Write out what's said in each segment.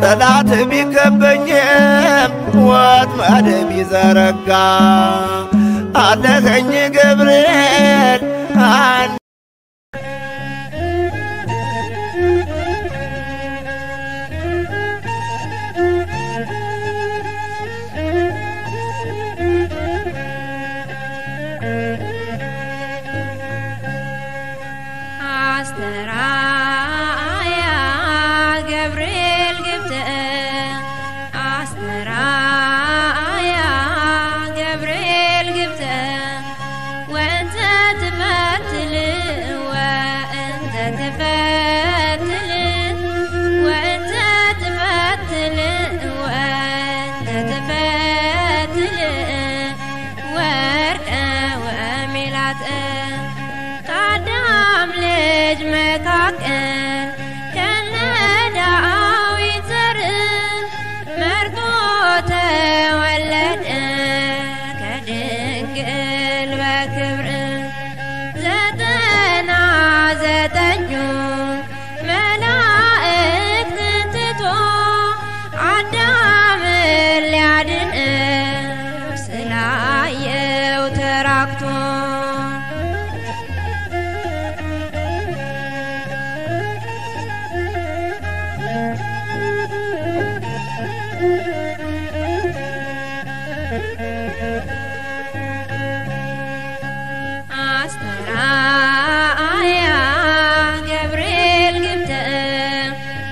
ጠላት ቢከበኝም ወጥመድ ቢዘረጋ አለኸኝ ገብርኤል አን አስተራያ ገብርኤል ግብትእ አስተራያ ገብርኤል ግብትእ ወእንተ ትፈትል ወእንተ ትፈትል ወእንተ ትፈትል ወእንተ ትፈትል ወርቀ ወሜላትእ ከአዳም ልጅ መካከል ከነ ዳዊት ዘር መርጦ ተወለደ ከድንግል በክብር ዘጠና ዘጠኙ መላእክትን ትቶ አዳምን ሊያድን ስላየው ተራክቶ አስተራያ ገብርኤል ግብትእ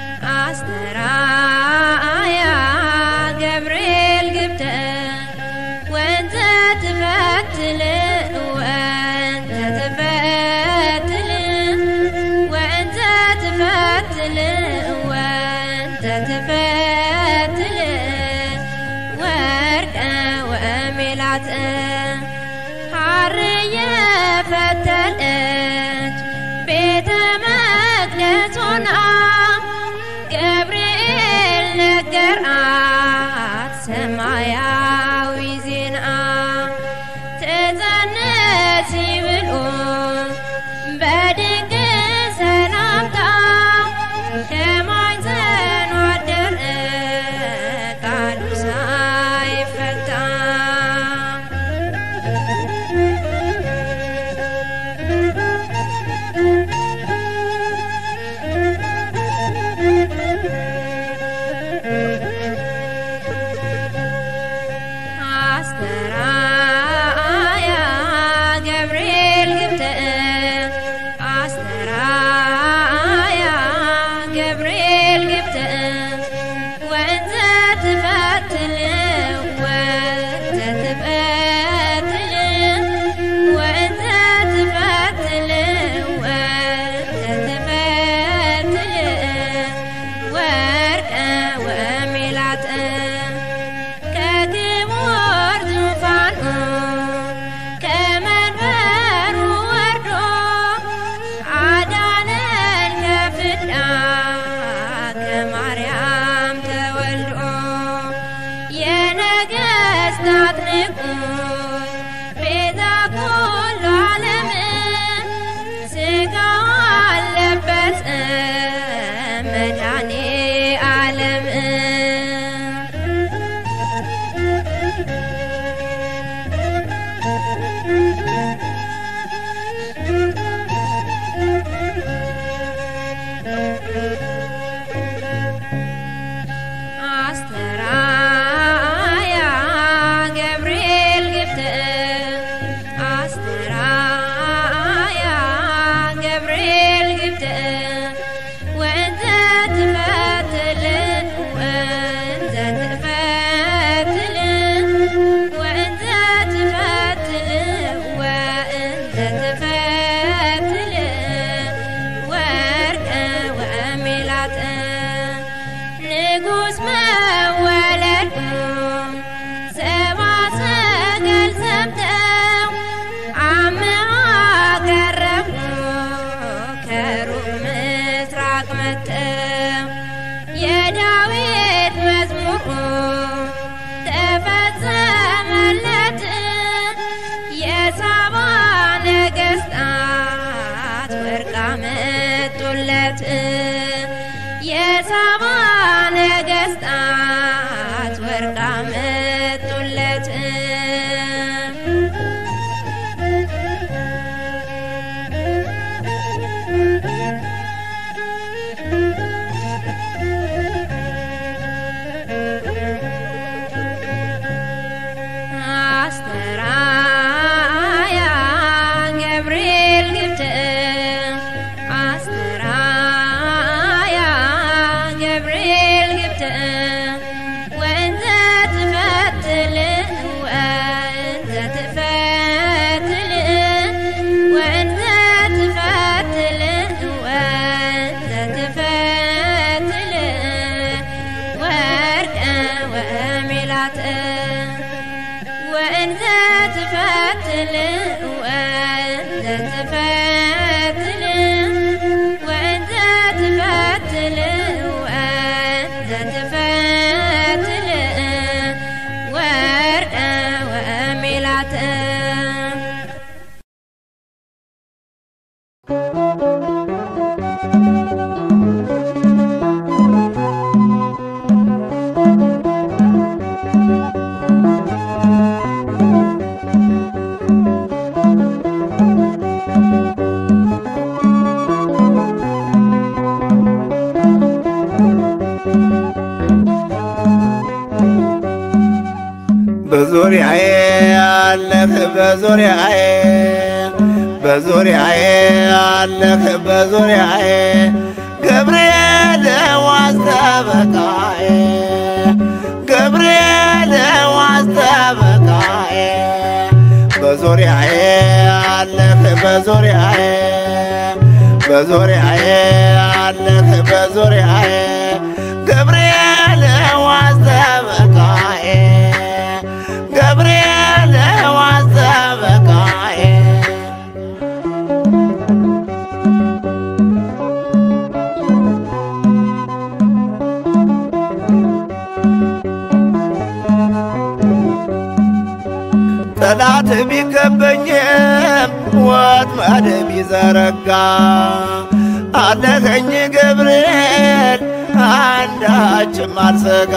አስተራያ ገብርኤል ግብትእ ወእንተ ትፈትል ወእንተ ትፈትል ወእንተ ትፈትል ወእንተ ትፈትል ወርቀ ወሜላትእ ሐር የፈተለች ቤተ መቅደስ ሆና ገብርኤል ነገራት ሰማያዊ ዜና ትጸንስ ብሎ በድንቅ ሰላምታ ከማኅፀኗ አደረ ቃሉ ሳይፈታ አስተራያ ገብርኤል ግብትእ አስተራያ ገብርኤል ግብትእ ወእንተ ትፈትል ወእንተ ትፈትል ወእንተ ትፈትል ወእንተ ትፈትል ወርቀ ወሜላትእ ከክቡር ዙፋኑ ከመንበሩ ወርዶ አዳነን ከፍዳ ከማርያም ተወልዶ የነገሥታት ንጉሥ ቤዛ ኩሉ ዓለም ሥጋዋን ለበሰ መድኃኔ ዓለም አስተራያ ገብርኤል ግብትእ አስተራያ ገብርኤል ግብትእ ወእንተ ትፈትል ወእንተ ትፈትል ወእንተ ትፈትል ወእንተ ትፈትል ወርቀ ወሜላትእ ንጉሥ መወለዱ ሰባ ሰገል ሰምተው አምሃ ቀረቡ ከሩቅ ምስራቅ መጥተው የዳዊት መዝሙሩ ተፈጸመለት የሳባ ነገሥታት ወርቅ አመጡለት የሳባ ነገሥታት በዙሪያዬ ያለህ በዙሪያዬ በዙሪያዬ ያለህ በዙሪያዬ ገብርኤል ዋስተበቃዬ ገብርኤል ዋስተበቃዬ በዙሪያዬ ያለህ በዙሪያዬ በዙሪያዬ ያለህ በዙሪያዬ ገብርኤል ዋስተበቃዬ ገብርኤል ዋስተበቃዬ ጠላት ቢከበኝም ወጥመድ ቢዘረጋ አለኸኝ ገብርኤል አንዳችም አልሰጋ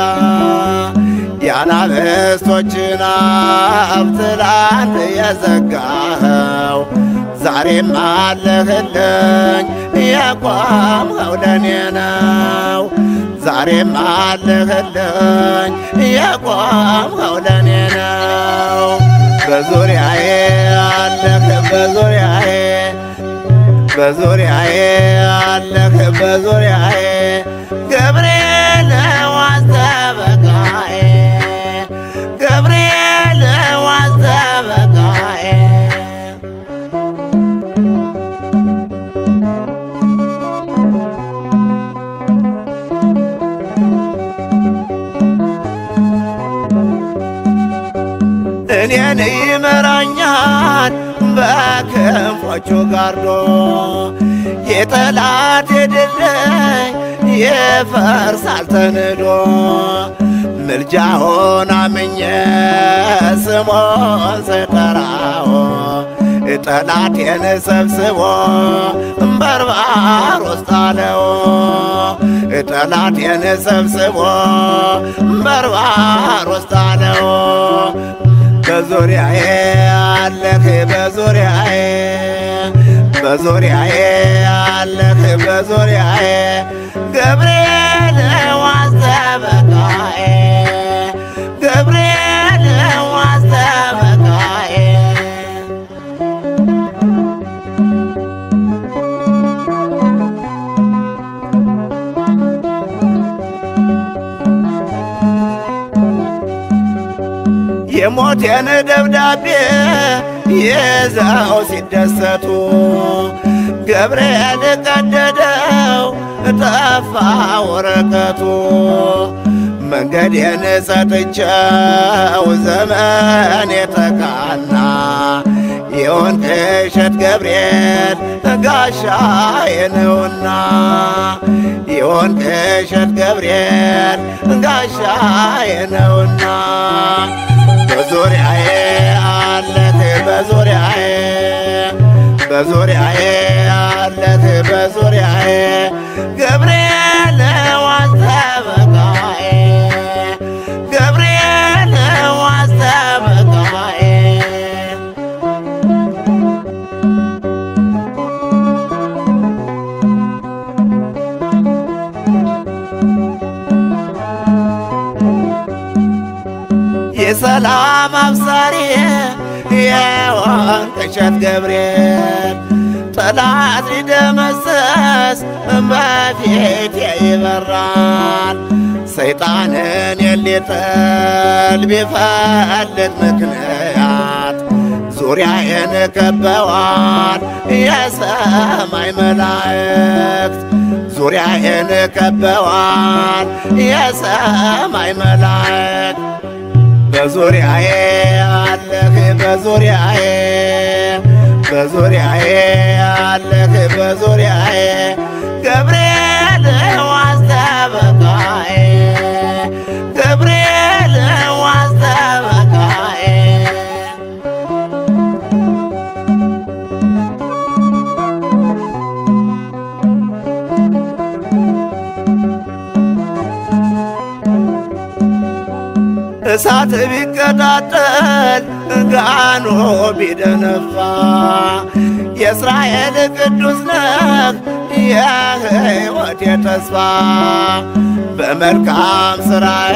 የአናብስቶችን አፍ ትላንት የዘጋኸው ዛሬም አለህልኝ የቆምኸው ለኔ ነው ዛሬም አለህልኝ የቆምኸው ለኔ ነው በዙሪያዬ አለህ በዙሪያዬ በዙሪያዬ አለህ በዙሪያዬ ገብርኤል ዋስተበቃዬ ገብርኤል ዋስተበቃዬ እኔን ይመራኛል በክንፎቹ ጋርዶ የጠላት ድልድይ ይፈርሳል ተንዶ ምልጃውን አምኜ ስሞን ስጠራው ጠላቴን ሰብስቦ በርባር ውስጥ አለው ጠላቴን ሰብስቦ በርባር ውስጥ አለው በዙሪያዬ አለህ በዙሪያዬ በዙሪያዬ አለህ በዙሪያዬ ገብርኤል ዋስተበቃዬ ገብርኤል ዋስተበቃዬ የሞቴን ደብዳቤ ይዘው ሲደሰቱ ገብርኤል ቀደደው ጠፋ ወረቀቱ መንገዴን ሰጥቼው ዘመን የተቃና የወንቅ እሸት ገብርኤል ጋሻዬ ነውና የወንቅ እሸት ገብርኤል ጋሻዬ ነውና በዙሪያዬ አለህ በዙሪያዬ በዙሪያዬ አለህ በዙሪያዬ ገብርኤል ዋስተበቃዬ ገብርኤል ዋስተበቃዬ የሰላም አብሳሪ የወንቅ እሸት ገብርኤል ጠላት ሊደመሰስ በፊቴ ይበራል። ሰይጣንን የሊጥል ቢፈልግ ምክንያት ዙሪያዬን ከበዋል የሰማይ መላእክት ዙሪያዬን ከበዋል የሰማይ መላእክት በዙሪያዬ አለህ በዙሪያዬ በዙሪያዬ አለህ በዙሪያዬ ገብርኤል ዋስተበቃዬ ገብርኤል ዋስተበቃዬ እሳት ቢቀጣጠል ጋኖ ቢደነፋ የእስራኤል ቅዱስ ነህ የሕይወት የተስፋ በመልካም ሥራዬ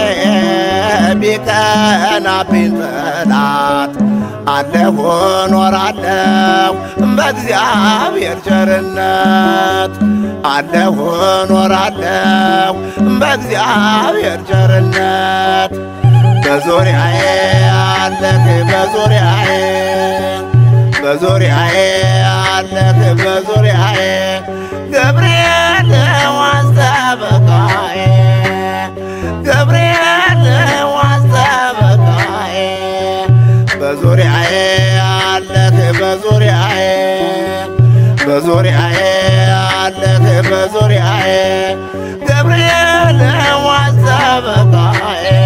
ቢቀናብኝ ጠላት አለሁ ኖራለሁ በእግዚአብሔር ቸርነት አለሁ ኖራለሁ በእግዚአብሔር ቸርነት በዙሪያዬ አለህ በዙሪያዬ በዙሪያዬ አለህ በዙሪያዬ ገብርኤል ዋንተ በቃዬ ገብርኤል ዋንተ በቃዬ በዙሪያዬ አለህ በዙሪያዬ በዙሪያዬ አለህ በዙሪያዬ ገብርኤል ዋንተ በቃዬ